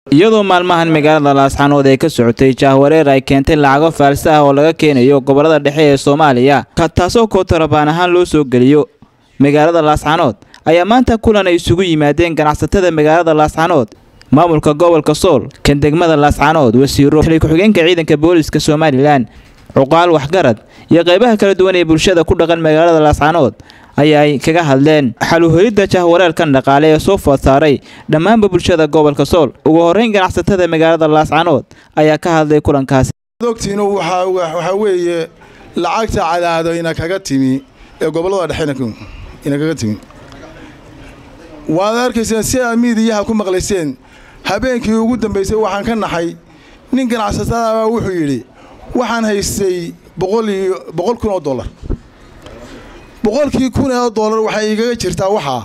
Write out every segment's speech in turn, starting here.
iyadoo maalmahan magaalada laascaanood ee ka socotay jaahwareer ay keentay lacago faalsa ah oo laga keenayo gobolada dhexe ee soomaaliya taasoo kootarabaan ahaan loo soo geliyo magaalada laascaanood ayaa maanta kulan ay isugu yimaadeen ganacsatada magaalada laascaanood maamulka gobolka sool kan degmada laascaanood wasiiro xili ku-xigeenka ciidanka booliska somalilan cuqaal waxgarad iyo qaybaha kala duwan ee bulshada ku dhaqan magaalada laascaanood ayaa ay kaga hadleen xaluhelidda jahwareerkan dhaqaale ee soo food saaray dhammaanba bulshada gobolka sool ugu horreyn ganacsatada magaalada laascaanood ayaa ka hadlay kulankaasi ogtiinu waxaa weeye lacagta cadaado ina kaga timi ee gobollada dhexe ina kaga timi waad arkayseen si aad miidiyaha ku maqlayseen habeenkii ugu dambaysay waxaan ka naxay nin ganacsatadaabaa wuxuu yidhi waxaan haystay boqol kun oo dollar boqolkii kun oo dollar waxay igaga jirtaa waxaa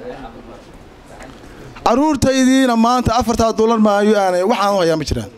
carruurtaydiina maanta afartaa dollar maayo aanay waxaan u hayaa ma jiraan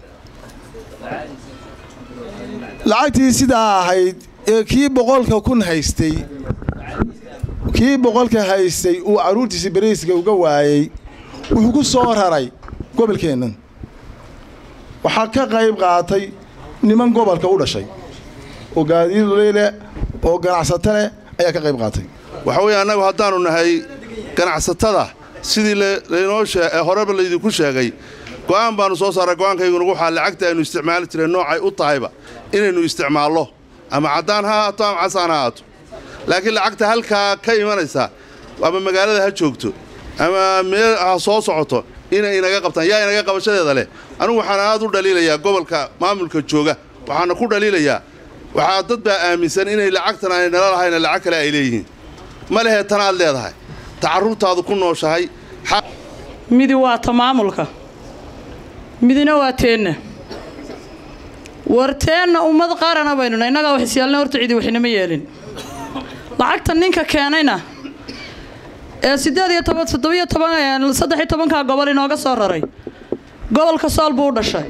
lacagtii sidaa ahayd ee kii boqolka kun haystay kii boqolka haystay uu carruurtiisa beriiska uga waayey wuxuu ku soo raray gobolkeennan waxaa ka qayb qaatay niman gobolka u dhashay oo gaadiidleh oo ganacsato leh ayaa ka qayb qaatay waxa weeye annagu haddaannu nahay ganacsatada sidii laynoo horeba laydinku sheegay go'aan baannu soo saaray go'aankayguna waxaa lacagta aynu isticmaali jireen noocay u tahayba inaynu isticmaallo ama caddaan ha ahaato ama casaan ha ahaato laakiin lacagta halkaa ka imanaysa ama magaalada ha joogto ama meel ha soo socoto inay inaga qabtaan yaa inaga qabashadeeda leh anugu waxaan aad u dhaliilayaa gobolka maamulka jooga waxaana ku dhaliilayaa waxaa dad baa aaminsan inay lacagtan aanay nala lahayna lacag kale ay leeyihiin ma lehe tanaad leedahay ta carruurtaadu ku nooshahay midi waa ta maamulka midina waa teenna war teenna ummad qaarana baynuna innagaa wax isyaalna horta cidi waxinama yeelin lacagta ninka keenayna ee siddeed iyo toban toddobiyo toban saddex iyo tobankaa gobol inooga soo raray gobolka sool buu u dhashay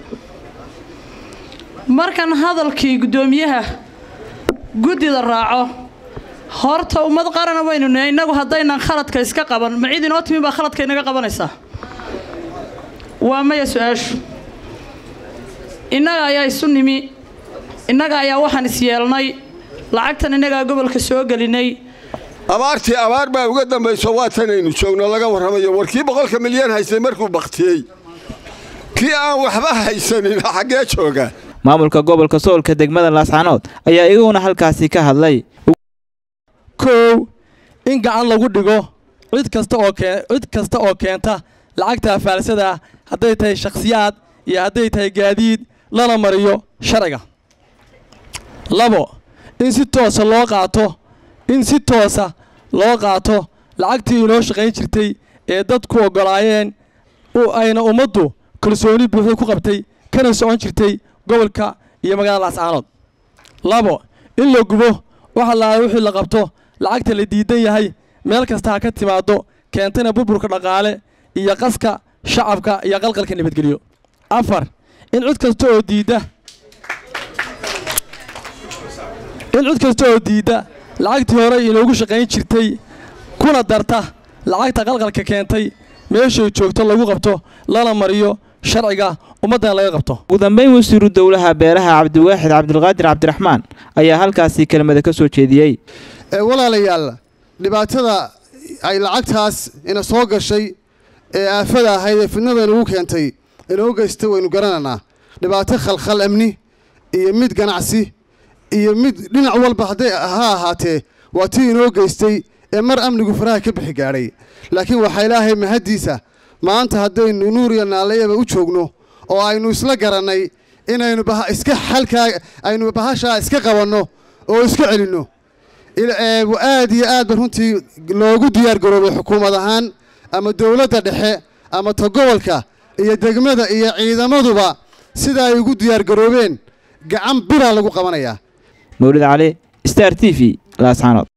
markan hadalkii guddoomiyaha guddida raaco horta ummad qarana waynu nahay innagu haddaynan khaladka iska qaban ma cid inoo timi baa khaladka inaga qabanaysaa waa maya su-aashu innaga ayaa isu nimi innaga ayaa waxaan is yeelnay lacagtan innagaa gobolka soo gelinay abaartii abaar baa uga dambayso waa tanaynu joogno laga warramayo war kii boqolka milyan haystay markuu baktiyey kii aan waxba haysanin xaggee jooga maamulka gobolka soolka degmada laascaanood ayaa iyaguna halkaasi ka hadlay kow in gacan lagu dhigo cid kasta oo cid kasta oo keenta lacagta faalsada hadday tahay shakhsiyaad iyo hadday tahay gaadiid lana mariyo sharciga labo in si toosa loo qaato in si toosa loo qaato lacagtii inoo shaqayn jirtay ee dadku oggolaayeen ayna ummaddu kalsooni buuxda ku qabtay kana socon jirtay gobolka iyo magaalada laascaanood labo in la gubo waxa laala wixii la qabto lacagta la diidan yahay meel kasta ha ka timaaddo keentana burburka dhaqaale iyo qaska shacabka iyo qalqalka nabadgelyo afar in cid kasta oo diidda in cid kasta oo diidda lacagtii hore inoogu shaqayn jirtay kuna darta lacagta qalqalka keentay meeshay joogto lagu qabto lana mariyo sharciga ummaddana laga qabto ugu dambayn wasiiru dowlaha beeraha cabdiwaaxid cabdilqaadir cabdiraxmaan ayaa halkaasi kelmada ka soo jeediyey walaalayaal dhibaatada ay lacagtaas ina soo gashay ee aafada ahayd ee fidnada inagu keentay inoo geystay waynu garanaynaa dhibaato khalkhal amni iyo mid ganacsi iyo mid dhinac walba hadday ha ahaatee waa tii inoo geystay ee mar amnigu faraha ka bixi gaadhay laakiin waxaa ilaahay mahaddiisa maanta haddaynu nuuriya naalayaba u joogno oo aynu isla garannay inaynu iska xalkaa aynu bahashaa iska qabanno oo iska celinno aad iyo aad ba runtii loogu diyaar garoobay xukuumad ahaan ama dowladda dhexe ama ta gobolka iyo degmada iyo ciidamaduba sida ay ugu diyaar garoobeen gacan biraa lagu qabanayaa mawlid cali star t v laascaanood